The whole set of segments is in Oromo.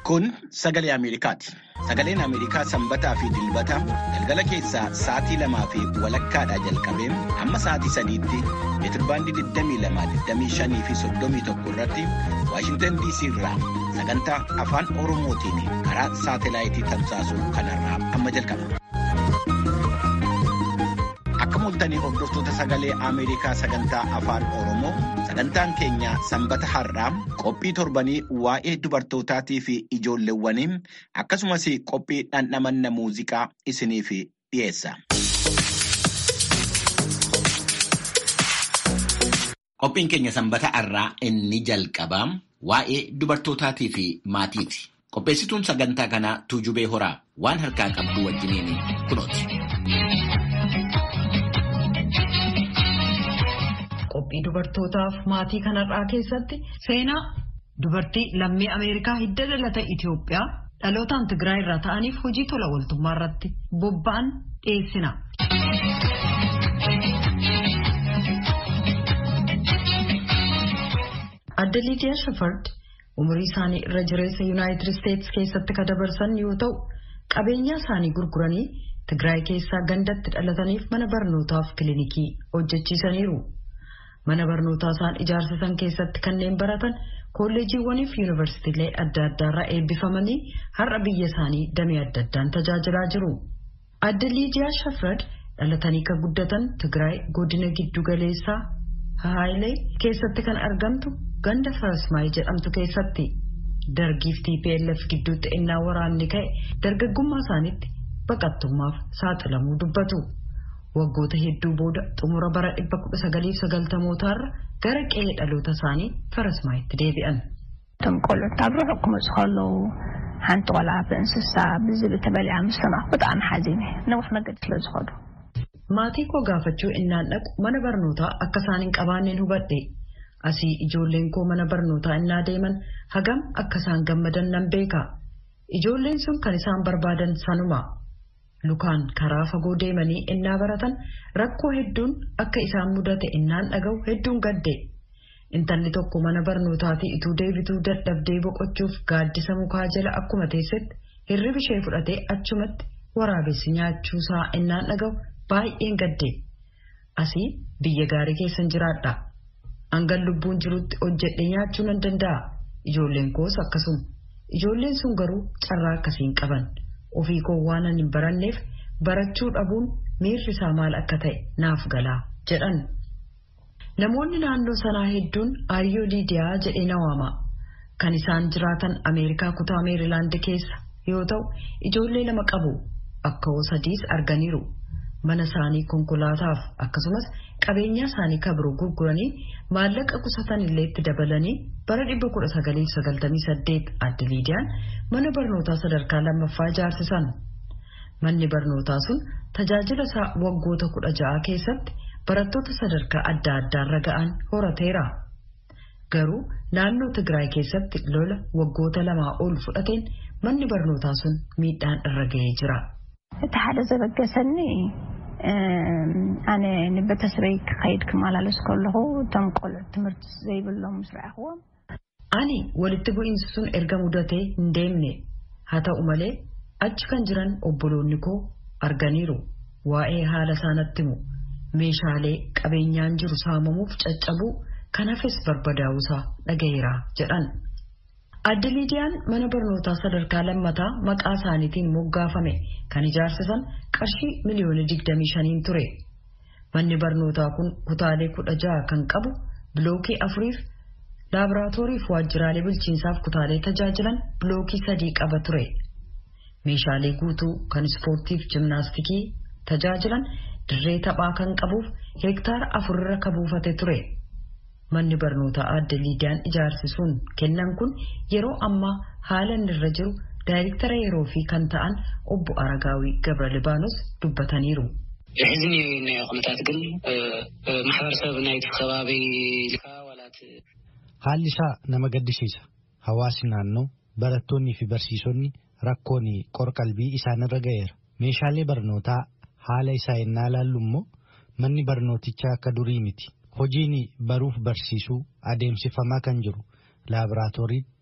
Kun sagalee Ameerikaati. Sagaleen Ameerikaa sanbataa fi dilbata galgala keessaa sa'aatii lamaa fi walakkaadhaa jalqabee hamma sa'aatii sadiitti meetirbaandii 22, fi 31 irratti Waashintan DC irraa sagantaa afaan Oromootiin karaa saatelaayitii tamsaasuu kanarraa amma jalqaba. Akka mul'atanii hordoftoota sagalee Ameerikaa sagantaa afaan Oromoo sagantaan keenya sanbata har'aa qophii torbanii waa'ee dubartootaatii fi ijoolleewwanii akkasumas qophii dhandhamanna muuziqaa isiniif dhiyeessa. Qophiin keenya sanbata har'aa inni jalqabaa waa'ee dubartootaatii fi maatiiti. Qopheessituun sagantaa kanaa Tuujubee Horaa waan harkaa qabdu wajjiniin kunooti. Qophii dubartootaaf maatii kanarraa keessatti seenaa dubartii lammii Ameerikaa hidda dhalata Itoophiyaa dhalootaan Tigraay irraa ta'aniif hojii tola ooltummaa irratti bobba'an dhiyeessina. Adda Liidiyaa Shafard umurii isaanii irra jireessa Yuunaayitid Isteetsi keessatti kan dabarsan yoo ta'u qabeenya isaanii gurguranii Tigraay keessaa gandatti dhalataniif mana barnootaaf kilinikii hojjechiisaniiru. Mana barnootaa isaan ijaarsisan keessatti kanneen baratan kolleejiiwwaniif yuunivarsiitiilee adda addaarraa eebbifamanii har'a biyya isaanii damee adda addaan tajaajilaa jiru. Adda Liidiyaa Shafrad dhalatanii kan guddatan Tigraay godina giddu galeessaa Hahaayilee keessatti kan argamtu ganda Farasmaayii jedhamtu keessatti dargiif TPLF gidduutti innaa waraanni ka'e dargaggummaa isaaniitti baqattummaaf saaxilamuu dubbatu. Waggoota hedduu booda xumura bara 1990mootaarra gara qe'ee dhaloota isaanii Farasmaayitti deebi'an. እቶም ቆልዑት ኣብ ርሑቕ ክመፁ ከለዉ ሓንቲ ቆልዓ ብእንስሳ ብዝብል ተበሊዓ ምስ ሰማዕኹ ብጣዕሚ ሓዚነ ነዊሕ መገዲ ስለ ዝኸዱ Maatii koo gaafachuu innaan dhaqu mana barnootaa akka isaan hin qabaanneen hubadhe. Asii ijoolleen koo mana barnootaa innaa deeman hagam akka isaan gammadan nan beeka. Ijoolleen sun kan isaan barbaadan sanuma. Lukaan karaa fagoo deemanii innaa baratan rakkoo hedduun akka isaan mudate innaan dhaga'u hedduun gadde. Intalli tokko mana barnootaatii ituu deebituu dadhabdee boqochuuf gaaddisa mukaa jala akkuma teessetti hirribi ishee fudhatee achumatti waraabessi nyaachuusaa innaan dhaga'u baay'een gadde. Asii biyya gaarii keessan jiraadha. Hangan lubbuun jirutti hojjedhee nyaachuu nan danda'a. Ijoolleen koos akkasuma. Ijoolleen sun garuu carraa akkasiin qaban. Ofii koo waan hin baranneef barachuu dhabuun miirri isaa maal akka ta'e naaf galaa jedhan. Namoonni naannoo sanaa hedduun Aayyoo Liidiyaa jedhee na waama. Kan isaan jiraatan Ameerikaa kutaa Meerilaand keessa yoo ta'u ijoollee lama qabu. Akka hoo sadiis arganiiru. Mana isaanii konkolaataaf akkasumas qabeenya isaanii kabiroo gurguranii maallaqa qusatan illee itti dabalanii bara 1998 adda liidiyaan mana barnootaa sadarkaa lammaffaa ijaarsisan. Manni barnootaa sun tajaajila isaa waggoota kudha ja'a keessatti barattoota sadarkaa adda addaarra ga'an horateera. Garuu naannoo Tigraay keessatti lola waggoota lamaa ol fudhateen manni barnootaa sun miidhaan irra ga'ee jira. እቲ ሓደ ዘበገሰኒ ኣነ ንቤተሰበይ ክኸይድ ክመላለስ ከለኹ እቶም ቆልዑ ትምህርቲ ዘይብሎም ምስ ረኣኽዎም Ani walitti bu'iinsi sun erga mudatee hin deemne haa ta'u malee achi kan jiran obboloonni koo arganiiru waa'ee haala isaanatti himu meeshaalee qabeenyaan jiru saamamuuf caccabuu kan hafes barbadaa'uusaa dhagayeera jedhan. Adda Liidiyaan mana barnootaa sadarkaa lammataa maqaa isaaniitiin moggaafame kan ijaarsisan qarshii miliyoona 25 ture. Manni barnootaa kun kutaalee kudha jaha kan qabu bilookii afuriif laaboraatoorii fi waajjiraalee bulchiinsaaf kutaalee tajaajilan bilookii sadii qaba ture. Meeshaalee guutuu kan ispoortiif jimnaastikii tajaajilan dirree taphaa kan qabuuf heektaara afurra kan buufate ture. Manni barnootaa adda liidiyaan ijaarsisuun kennan kun yeroo ammaa haala inni irra jiru daayirektara yeroo fi kan ta'an obbo Aragaawii Gabra Libaanos dubbataniiru. ሕዚ ናዮ ኩነታት ግን ማሕበረሰብ ናይቲ ከባቢ ዋላት Haalli isaa nama gaddisiisa. Hawaasni naannoo barattoonnii fi barsiisonni rakkoon qorqalbii isaanirra ga'eera. Meeshaalee barnootaa haala isaa ennaa ilaallu immoo manni barnootichaa akka durii miti. Hojiin baruuf barsiisuu adeemsifamaa kan jiru laaboraatoorii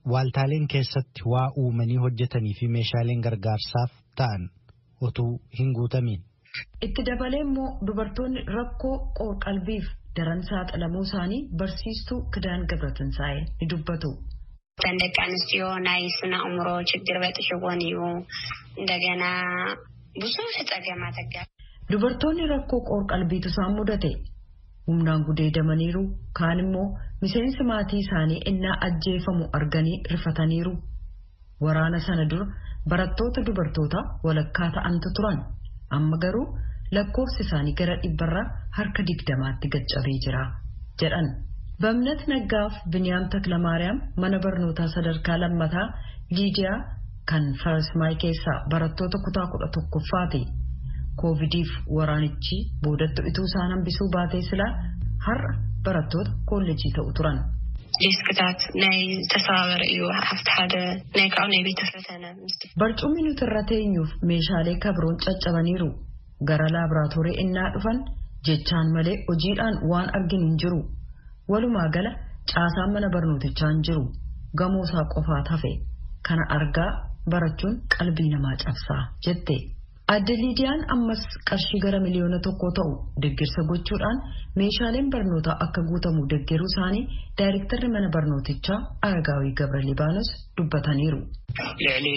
waaltaaleen keessatti waa uumanii hojjetanii fi meeshaaleen gargaarsaaf ta'an utuu hin guutamiin. Itti dabalee immoo dubartoonni rakkoo qoor-qalbiif daran saaxilamuu isaanii barsiistuu Kidaan Gabratinsaa'ee ni dubbatu. እተን ደቂ ኣንስትዮ ናይ ስነ ኣእምሮ ችግር በጥሽዎን እዩ እንደገና ብዙሕ ፀገማት ኣጋ Dubartoonni rakkoo qoor-qalbiitu isaan mudate humnaan gudeedamaniiru kaan immoo miseensi maatii isaanii innaa ajjeefamu arganii rifataniiru. Waraana sana dura barattoota dubartoota walakkaa ta'antu turan amma garuu lakkoofsi isaanii gara dhibbarraa harka digdamaatti gaccabee jira jedhan. Bamnat Naggaaf Biniyaam Taklamaariyaam mana barnootaa sadarkaa lammataa Liidiyaa kan Farsmaay keessaa barattoota kutaa kudha tokkoffaati. Koovidiif waraanichi boodatti ituu isaan hambisuu baatee silaa har'a barattoota koolleejii ta'u turan. ዴስክታት ናይ ዝተሰባበረ እዩ ኣብቲ ሓደ ናይ ካብኡ ናይ ቤተ ፈተነ Barcumni nuti irra teenyuuf meeshaalee kabroon caccabaniiru. Gara laaboratorii innaa dhufan jechaan malee hojiidhaan waan arginu hin jiru. Walumaa gala caasaan mana barnootichaa hin jiru. Gamoo isaa qofaat hafe. Kana argaa barachuun qalbii namaa cabsaa jette. Adde Liidiyaan ammas qarshii gara miliyoona tokkoo ta'u deeggarsa gochuudhaan meeshaaleen barnootaa akka guutamu deeggaruu isaanii daayirektarri mana barnootichaa Aragaawii Gabra Libaanos dubbataniiru. ልዕሊ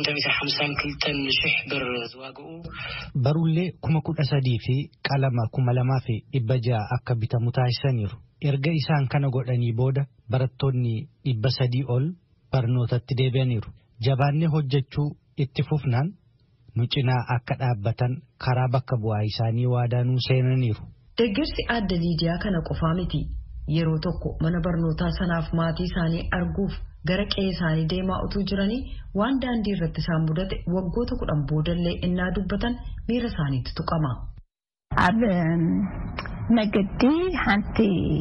852 ሽሕ ብር ዝዋግኡ Barullee kuma kudha sadii fi qalama kuma lamaa fi dhibba ja'a akka bitamu taasisaniiru. Erga isaan kana godhanii booda barattoonni dhibba sadii ol barnootatti deebi'aniiru. Jabaannee hojjechuu itti fufnaan nu cinaa akka dhaabbatan karaa bakka bu'aa isaanii waadaa seenaniiru. Deeggarsi adda Liidiyaa kana qofaa miti. Yeroo tokko mana barnootaa sanaaf maatii isaanii arguuf gara qe'ee isaanii deemaa utuu jiranii waan daandii irratti isaan mudate waggoota kudhan boodallee innaa dubbatan miira isaaniitti tuqama. ኣብ መገዲ ሓንቲ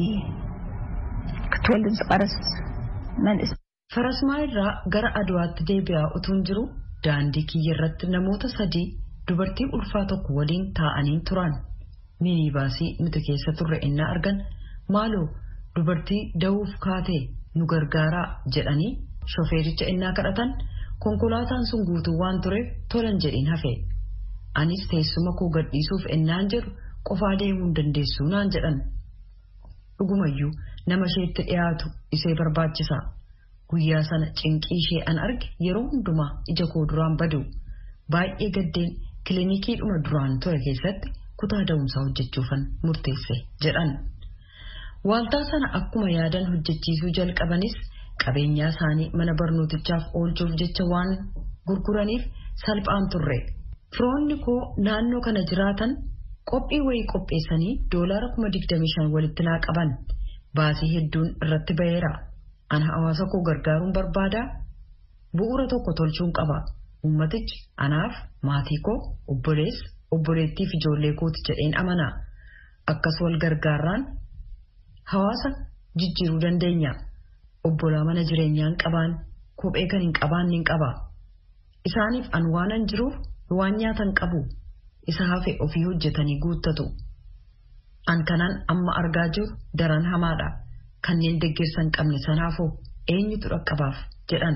ክትወልድ ዝቐረስ መንእስ Farasmaa irraa gara Aduwaatti deebi'aa utuun jiru daandii kiyya irratti namoota sadii dubartii ulfaa tokko waliin taa'anii turan. Minibaasii nuti keessa turre innaa argan maaloo dubartii da'uuf kaatee nu gargaaraa jedhanii shofeericha innaa kadhatan konkolaataan sun guutuu waan tureef tolan jedhiin hafe. Anis teessuma koo gadhiisuuf ennaan jedhu qofaa deemuu hin dandeessu naan jedhan. Dhugumayyuu nama isheetti dhiyaatu isee barbaachisa. Guyyaa sana cinqii ishee an arge yeroo hundumaa ija koo duraan badu. Baay'ee gaddeen kilinikiidhuma duraan ture keessatti kutaa da'umsaa hojjechuufan murteesse jedhan. Waaltaa sana akkuma yaadan hojjechiisuu jalqabanis qabeenyaa isaanii mana barnootichaaf oolchuuf jecha waan gurguraniif salphaan turre. Firoonni koo naannoo kana jiraatan qophii wayii qopheessanii doolaara kuma digdamii shan walitti naa qaban. Baasii hedduun irratti ba'eera. Ana hawaasa koo gargaaruun barbaadaa bu'uura tokko tolchuun qaba. Uummatichi anaaf maatii koo obboleessa obboleettii fi ijoollee kooti jedheen amana. Akkas wal gargaarraan hawaasa jijjiiruu dandeenya. Obbolaa mana jireenyaan qabaan kophee kan hin qabaanne hin qaba. Isaaniif an waanan jiruuf waan nyaatan qabu. Isa hafe ofii hojjetanii guuttatu. An kanaan amma argaa jiru daran hamaadha. Kanneen deeggarsa hin qabne sanaafoo eenyutu dhaqqabaaf jedhan.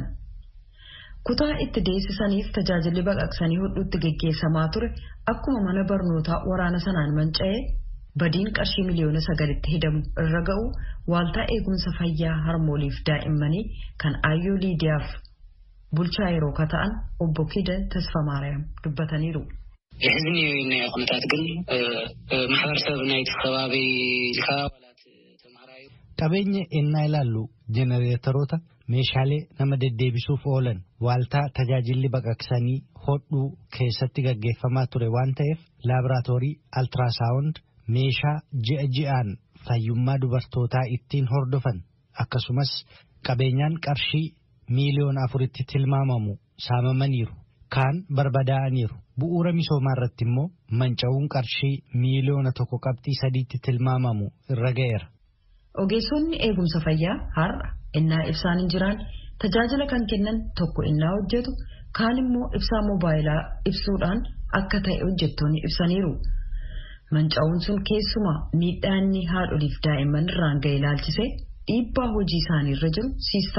Kutaa itti deessisaniif tajaajilli baqaqsanii hodhuutti geggeessamaa ture akkuma mana barnootaa waraana sanaan manca'ee badiin qarshii miliyoona sagalitti hidamu irra ga'u waaltaa eegumsa fayyaa harmooliif daa'immanii kan aayyoo liidiyaaf bulchaa yeroo kata'an obbo Kida Tasfamaariyaam dubbataniiru. የሕዝኒ ናይ ኩነታት ግን ማሕበረሰብ ናይቲ ከባቢ ኢልካ ዋላት ተምሃራዩ Qabeenya ennaa ilaallu jenereetoroota meeshaalee nama deddeebisuuf oolan waaltaa tajaajilli baqaqsanii hodhuu keessatti gaggeeffamaa ture waan ta'eef laaboraatoorii altiraasaawund meeshaa ji'a ji'aan fayyummaa dubartootaa ittiin hordofan akkasumas qabeenyaan qarshii miiliyoona afuritti tilmaamamu saamamaniiru kaan barbadaa'aniiru bu'uura misoomaa irratti immoo manca'uun qarshii miiliyoona tokko qabxii sadiitti tilmaamamu irra ga'eera. Ogeessonni eegumsa fayyaa har'a innaa ibsaan hin jiraan tajaajila kan kennan tokko innaa hojjetu kaan immoo ibsaa moobaayilaa ibsuudhaan akka ta'e hojjettoonni ibsaniiru. Manca'uun sun keessumaa miidhaanni haadholiif daa'imman irraan ga'e ilaalchisee dhiibbaa hojii isaanii irra jiru siistara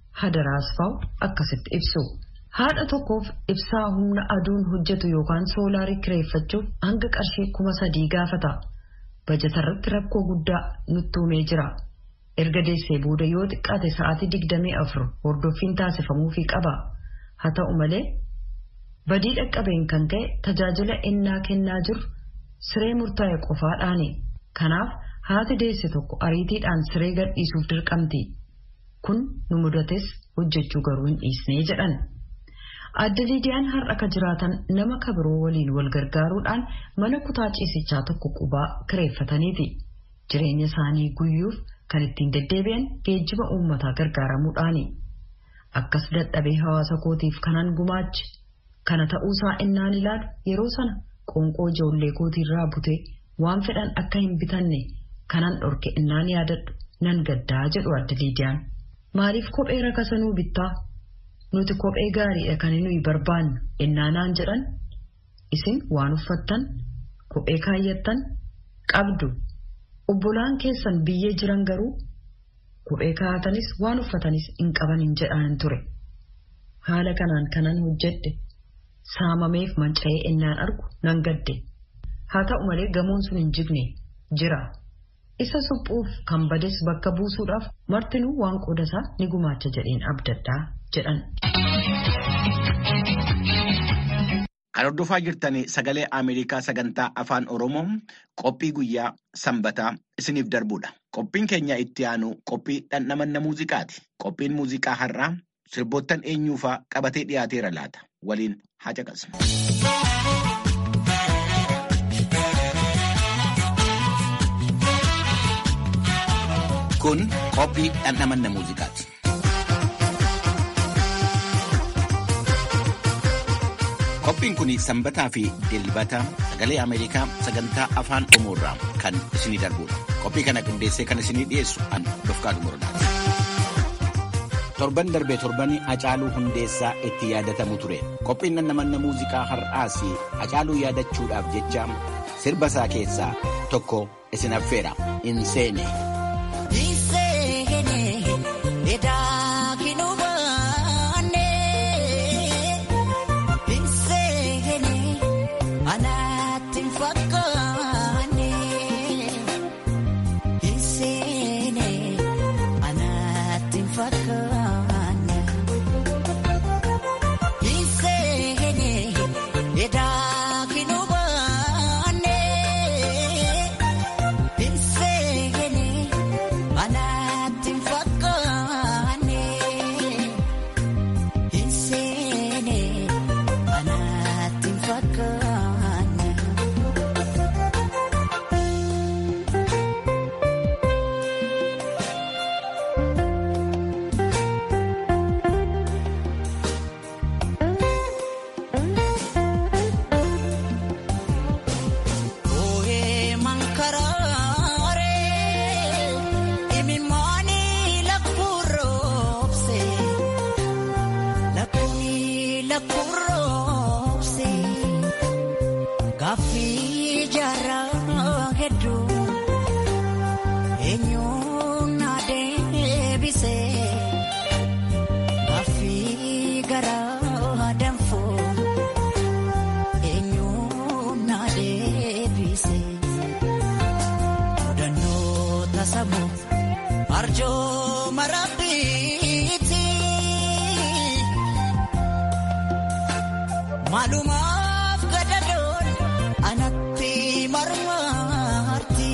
Hadaraasfaaw akkasitti ibsu. Haadha tokkoof ibsaa humna aduun hojjetu yookaan soolaarii kireeffachuuf hanga qarshii kuma sadii gaafata. Bajatarratti rakkoo guddaa nutti uumee jira. Erga deessee booda yoo xiqqaate sa'aatii digdamii afur hordoffiin taasifamuufii qaba. Haa ta'u malee badii dhaqqabeen kan ka'e tajaajila ennaa kennaa jiru siree murtaa'e qofaadhaani. Kanaaf haati deesse tokko ariitiidhaan siree gadhiisuuf dirqamti. Kun nu mudates hojjechuu garuu hin dhiisnee jedhan. Adda Liidiyaan har'a ka jiraatan nama kabiroo waliin wal gargaaruudhaan mana kutaa ciisichaa tokko qubaa kireeffataniiti. Jireenya isaanii guyyuuf kan ittiin deddeebi'an geejjiba uummataa gargaaramuudhaani. Akkas dadhabee hawaasa kootiif kanan gumaachi. Kana ta'uusaa innaan ilaalu yeroo sana qoonqoo ijoollee kootiirraa butee waan fedhan akka hin bitanne kanan dhorke innaan yaadadhu nan gaddaa jedhu adda Liidiyaan. Maaliif kophee rakasanuu bittaa? Nuti kophee gaariidha kan nuyi barbaannu ennaanaan jedhan isin waan uffattan kophee kaayyattan qabdu obbolaan keessan biyyee jiran garuu kophee kaa'atanis waan uffatanis hin qaban hin jedhaan ture. Haala kanaan kanan hojjedhe saamameef manca'ee ennaan argu nan gadde. Haa ta'u malee gamoon sun hin jigne jira. Isa suphuuf kan bades bakka buusuudhaaf martinuu waan qoodasaa ni gumaacha jedheen abdaddaa jedhan. Kan hordofaa jirtan sagalee Ameerikaa sagantaa afaan Oromoo qophii guyyaa sanbataa isiniif darbudha. Qophiin keenya itti aanu qophii dhandhamanna muuziqaati. Qophiin muuziqaa har'aa sirboottan eenyuufaa qabatee dhiyaateera laata. Waliin haa caqasnu. Kun qophii dhandhamanna muuziqaati. Qophiin kun sanbataa fi dilbata sagalee Ameerikaa sagantaa afaan Oromoo irraa kan isinii darbudha. Qophii kana qindeessee kan isinii dhiyeessu an Dofqaadu Muradaati. Torban darbee torbanii Hacaaluu Hundeessaa itti yaadatamu ture. Qophiin dhandhamanna muuziqaa har'aas Hacaaluu yaadachuudhaaf jecha sirba isaa keessaa tokko isin affeera. In seene. Maalumaaf gadadoon anatti marmarti.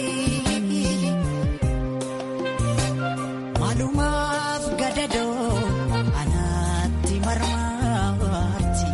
Maalumaaf gadadoon anatti marmarti.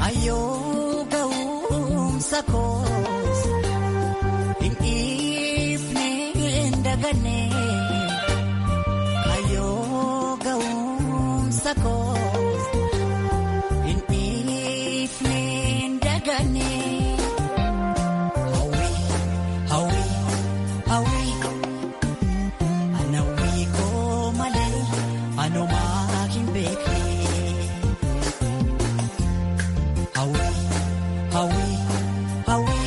Ayyoo ga'umsa koos hin dhiifne hin daganne. Ayyoo ga'umsa koos hin dhiifne hin daganne. Hawwi hawwi hawwi anawwi koo malee anumaa hin beekne. Hawi, hawi, hawi.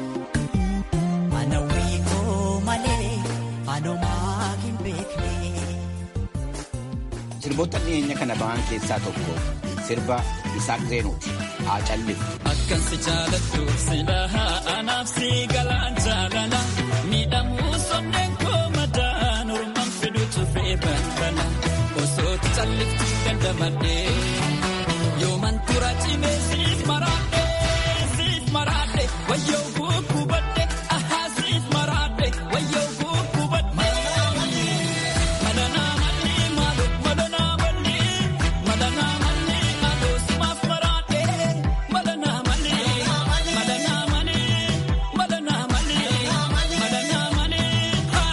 Ana wiiko malee anumaa hin beekne. Sirboota dhiyeenya kana ba'an keessaa tokko sirba Isaaq Zeenuuti. Haa callifu. Akkan si jaalattu silaa anaaf si galaan jaalala miidhamuu sonneen koo madaan ormaan fiduutu fe'ee balbala osoo calliftu dandamadhee yooman tura cimee siif maraadhe siif maraadhe wayyoo gukkubadhe ahaa siif maraadhe wayyoo gukkubadhe. Madanaa malli maaloo madanaa malli madanaa malli maaloo simaaf maraadhe madanaa malli madanaa malli madanaa malli madanaa malli haa.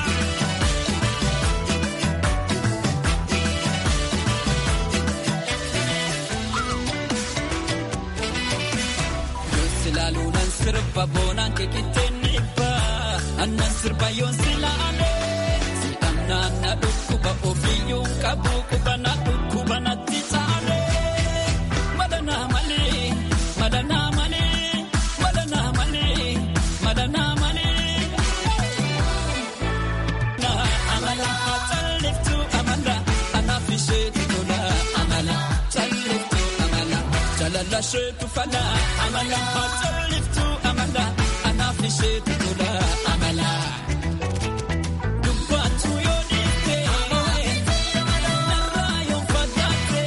Silaaluudhaan sirba boonaan keekitteen dhiibbaa annan sirba yoon silaale si'annaan na dhukkuba ofiyyuu qabu qubana dhukkuba natti taale madanaa malee madanaa malee madanaa malee madanaa malee. Amala calliftu amala anaaf isheetu tola amala calliftu amala jalala isheetu fala amala calliftu amala anaaf isheetu tola amala. Dubbaatu yoo dhiifte narraa yoo fagaatte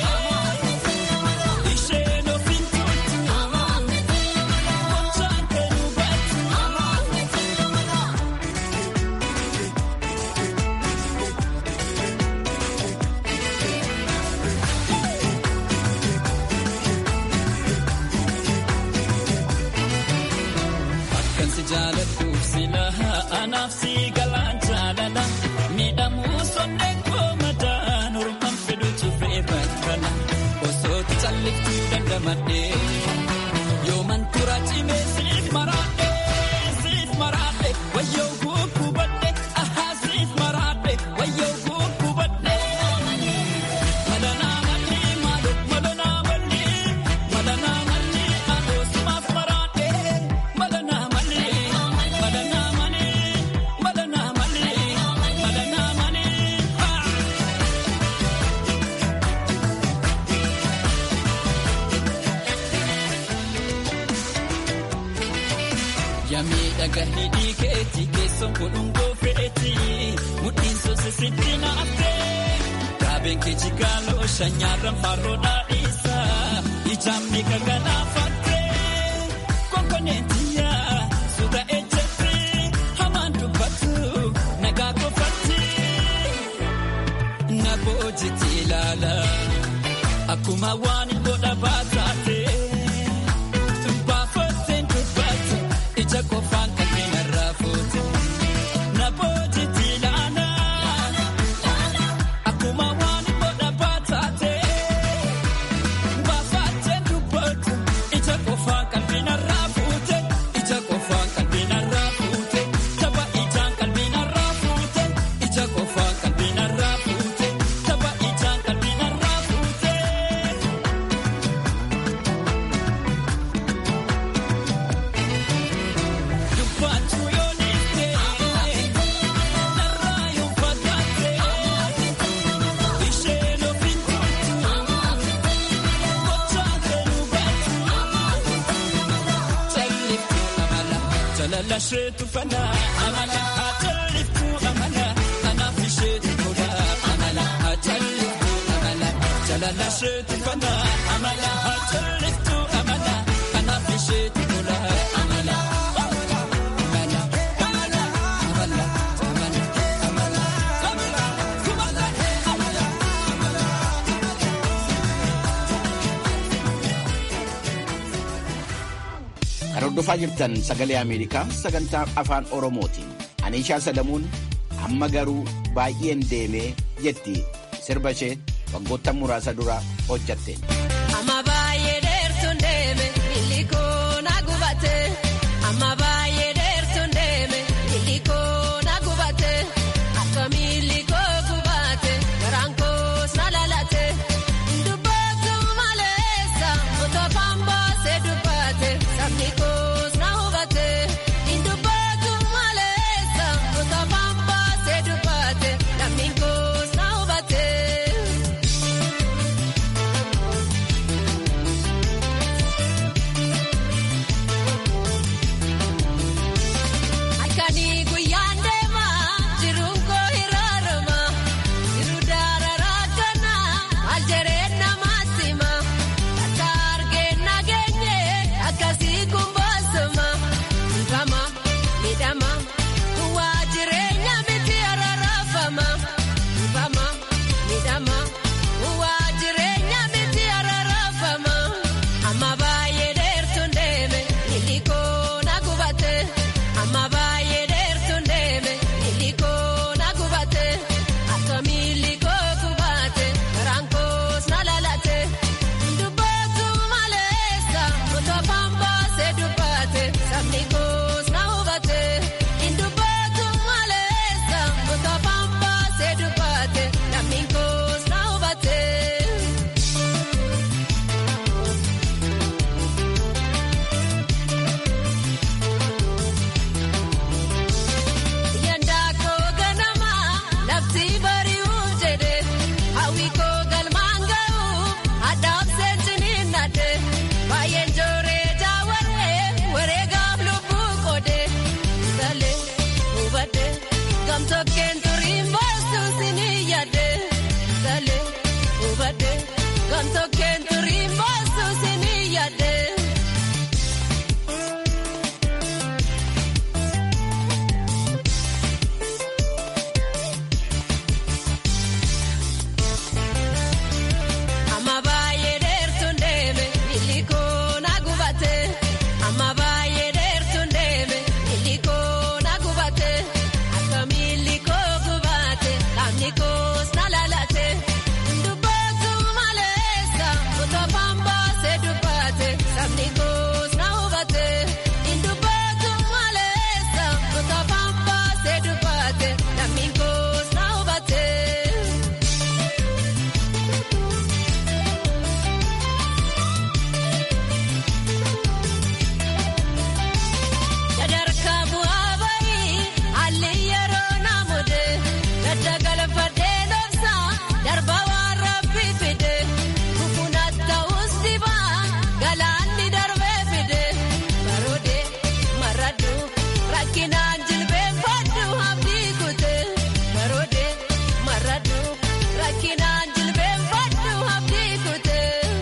isheen ofiin turtu gochaan ta'e hubattu. Akkan si jaaladhuuf silaa anaaf si galaan jaalala miidhamuu sonneen koo madaan ormaan fiduutu fe'ee balbala osoo calliftu dandamadhee yooman tura cimee siif maraadhe siif maraadhe wayyoo gukkubadhe ahaa siif maraadhe wayyoo gukkubadhe. Madanaa malli maaloo madanaa malli madanaa malli maaloo simaaf maraadhe madanaa malli madanaa malli madanaa malli madanaa malli haa. Yamii dhaga hidhii keetii keessoon godhungoo fe'eeti mudhiin soose sitti naaftee gaabeen kee jigaaloo shanyaarran farroo dhaadhiisaa ijaan miika ganaafattee konkoneetiyaa suuta ejjetti hamaan dubbatu nagaa qofatti na boojiti ilaala akkuma waan godha baataate. Baafatteen dubbatu ija qofaan kanneen irraa fuute. Na boojiti ilaala akkuma waan godha baataate. Baafatteen dubbatu ija qofaan kanneen irraa fuute. Ija qofaan kanneen irraa fuute. Tapha ijaan kanneen irraa fuute. Ija qofaan kanneen irraa fuute. Tapha ijaan kanneen irraa fuute. Dubbaatu yoo dhiifte narraa yoo fagaatte isheen ofiin turtu gochaa ta'e hubattu calliftu amala jalala isheetu fala amala haa calliftu amala kanaaf isheetu tola amala haa calliftu amala jalala isheetu fala amala haa calliftu amala kanaaf isheetu tola amala. Kan hordofaa jirtan sagalee Ameerikaa sagantaa afaan Oromootiin. Anishaa Sadamuun amma garuu baay'een deemee jetti sirba ishee waggoottan muraasa dura hojjatte. Amma baay'ee dheertuun deeme illikoo na gubate. Amma baay'ee dheertuun deeme illikoo na gubate. Akkami illikoo gubate garaan koos na lalate. Dubbatu maleessa otoo pambaasee dubbate sabni koos na hubate. Dubbatu maleessa otoo pambaasee dubbate namni koos na hubate. Akanii guyyaan deemaa jiruun koo hiraarama jiru daararaa kana aljereen namaatti hima akka argeen nageenye akkasii kun boosoma dhibama miidhama waa jireenya miti ararafama dhibama miidhama waa jireenya miti ararafama amma baay'ee dheertuun deeme illikoo na gubate. Amma baay'ee dheertuun deeme illikoo na gubate akkami illikoo gubate garaan koos na lalate dubbatu maleessa otoo pambaasee dubbate sabni koos na hubate dubbatu maleessa otoo pambaasee dubbate namni koos na hubate. Yandaa koo ganama lafti bari'uuf jedhe hawwi koo galmaan ga'uuf addaaf seensiniin nadhe baay'een jooree jaawarree wareegaaf lubbuu qoode salee hubadhe gamtokkeen turiin baastu sinii yaadde salee hubadhe gamtokkeen turiin baastu sinii yaadde. Amma baay'ee dheertuun deeme illikoo na gubate. Amma baay'ee dheertuun deeme illikoo na gubate. Akkami illikoo gubate qaamni koos na lalate. Dubbatu maleessa otoo pambaasee dubbate sabni koos na hubate. Dubbatu maleessa otoo pambaasee dubbate namni koos na hubate. Sadarkaa bu'aa bahii haalli yeroo namude gadda galfadhee dhoofsa darba waan rabbi fide kukunas ta'us dibaa galaanni darbee fide baroode maradhu rakkinaan jilbeenfadhu abdii kute baroode maradhu rakkinaan jilbeenfadhu abdii kute.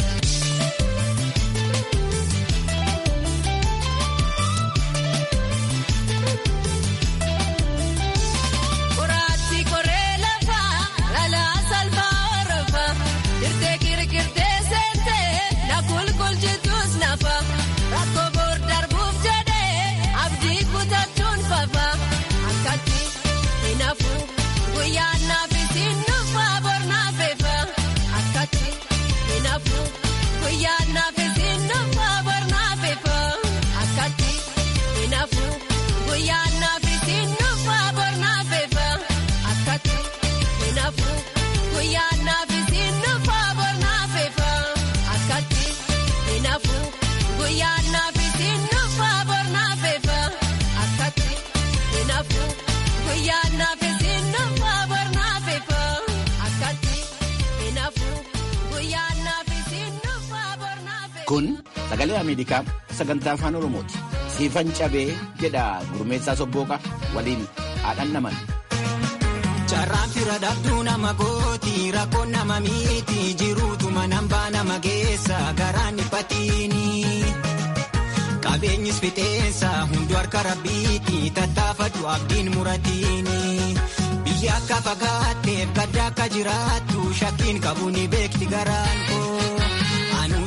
Kuraatti koree lafa laalaa salphaa horofa dirtee kirkirtee seentee na kulkulchitus nafa rakkoo boor darbuuf jedhee abdii kutachuun fafa akkatti hinafu guyyaan naafisiin nufa bor naafefa akkatti hinafu guyyaan naafisiin nufa bor naafefa akkatti hinafu guyyaan naafisiin nufa bor naafefa akkatti hinafu guyyaan naafisiin nufa bor naafefa akkatti hinafu guyyaan naafisiin nufa bor naafefa akkatti hinafu guyyaan naafisiin nufa bor naafefa akkatti hinafu guyyaan naafisiin nufa bor naafefa. Kun sagalee Ameerikaa sagantaa afaan Oromooti. Siifan cabee jedha gurmeessaa sobbooqa waliin haadhan naman. Carraan fira dhabduu nama gooti rakkoon nama miiti jiruutuma nambaa nama geessa garaan dhiphatiini. Qabeenyis fixeensa hundu harka rabbiiti tattaafadhu abdiin muratiini. Biyya akka fagaatteef gadda akka jiraattu shakkiin qabu ni beekti garaan koo. Anuus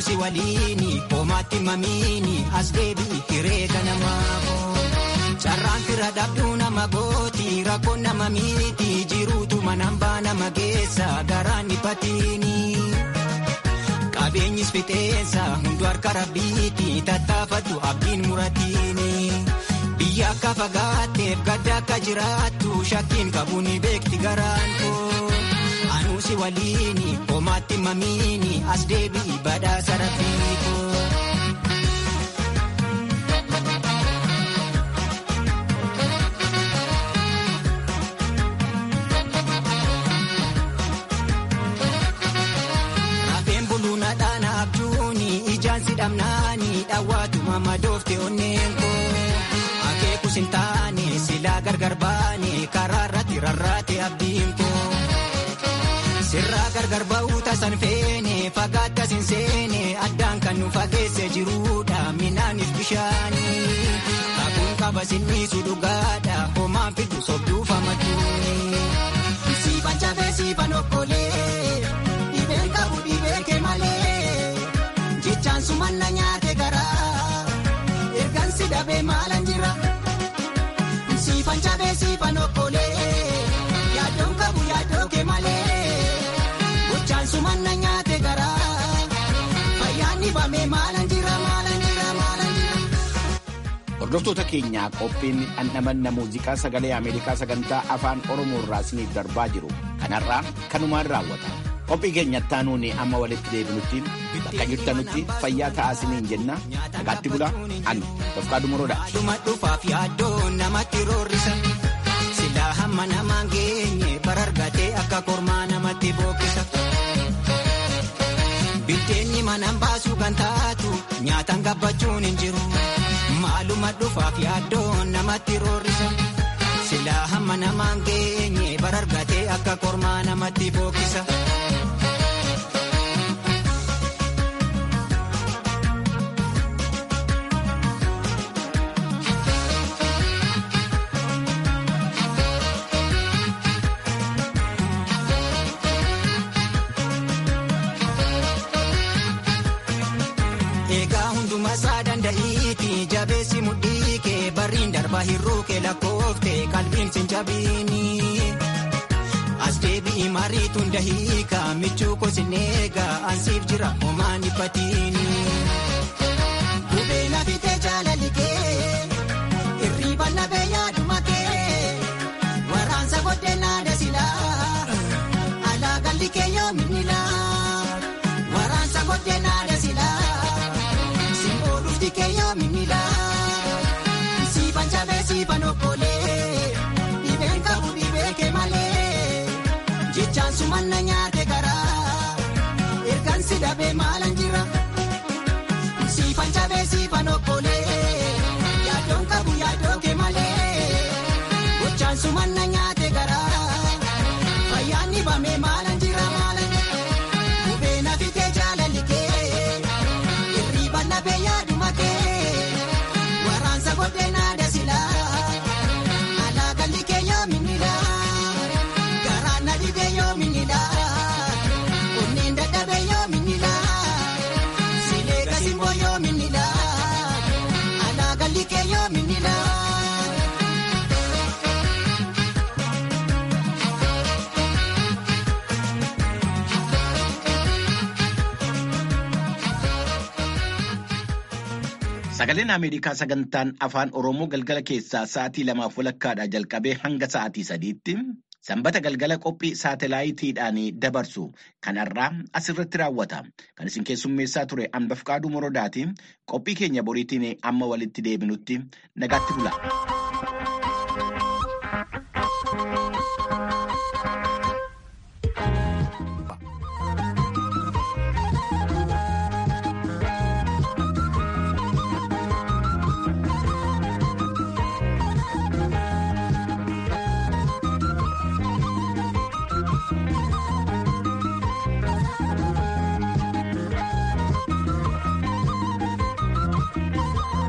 si waliini hoomaatti mamiini as deebi'i hiree ganamaafoo. Carraan fira dhabduu nama gooti rakkoon nama miiti jiruutu manambaa nama geessa garaan dhiphatini. Qabeenyis fixeensa hundu harka rabbiiti tattaafatu abdiin muratiini. Biyya akka fagaatteef gadda akka jiraattu shakkiin qabu ni beekti garaan koo. Anuusi waliini hoomaatti mamiini as deebi'i badhaasa rafiikoo. dhamnaani dhawwaatuma madoofte onneen koo akeekus hin taane silaa gargar baane karaa irratti rarraate abdiin koo sirraa gargar ba'uu tasan feene fagaattas hin seene addaan kan nu fageesse jiruudha minaaniif bishaanii kakuun qaba sinniisu dhugaadha homaan fidu sobduuf amatuuni. Siifan cabee siifan okkolee dhibeen qabu dhibee kee malee. Jechaan sumanna nyaate garaa ergan si dhabee maalan jira siifan cabee siifan okkolee yaadoon qabu yaadoo kee malee gochaan sumanna nyaate garaa fayyaan dhibamee maalan jira maalan jira maalan jira. Hordoftoota keenyaa qophiin dhandhamanna muuziqaa sagalee Ameerikaa sagantaa afaan Oromoo irraa isiniif darbaa jiru kanarraa kanumaan raawwata. Qophii keenyatti aanuun amma walitti deebinutti bakka jirtanutti fayyaa ta'aa isiniin jenna nagaatti bulaa ani Tofkaa Dumoroodha. Dhuma dhufaaf yaaddoo namatti roorrisa. Silaa hamma namaan geenye barargatee akka kormaa namatti bookkisa. Biddeenni manaan baasuu kan taatu nyaataan gabbachuun hin jiru. Maaluma dhufaaf yaaddoo namatti roorrisa. Silaa hamma namaan geenye barargatee akka kormaa namatti bookkisa. Egaa hunduma isaa danda'iiti jabeessi mudhii kee barriin darba hir'uu kee lakkoofte qalbiin sin jabiini. As deebi'i mariituun dahiika michuu kosin eegaa ansiif jira homaan dhiphatiini. Gubee lafitee jaalali kee irriiba labee yaaduma kee waraansa booddee naada silaa alaa galli kee yoominni laa waraansa booddee naada silaa. Keeyyaa minnilaa siifan cabee siifan okkolee dhibeen qabu dhibee kee malee jechaan sumanna nyaate garaa ergan si dhabee maalan jira siifan cabee siifan okkolee yaadoon qabu yaadoo kee malee gochaan sumanna nyaate garaa fayyaan dhibamee maalan jira maalan jira dhibee nafitee jaalalli kee irriiba labee yaadu. Waraansa booddee naada silaa alaa galli kee yoo minnilaa garaan na dhibee yoo minnilaa onneen dadhabee yoo minnilaa silee gasimboo yoo minnilaa alaa galli kee yoo minnilaa. Sagaleen Ameerikaa sagantaan afaan Oromoo galgala keessaa sa'aatii lamaaf walakkaadhaa jalqabee hanga sa'aatii sadiitti sanbata galgala qophii saatalaayitiidhaan dabarsu kanarraa asirratti raawwata. Kan isin keessummeessaa ture Anbafqaaduu Morodaati. Qophii keenya boriitiin amma walitti deebinutti nagaatti bula.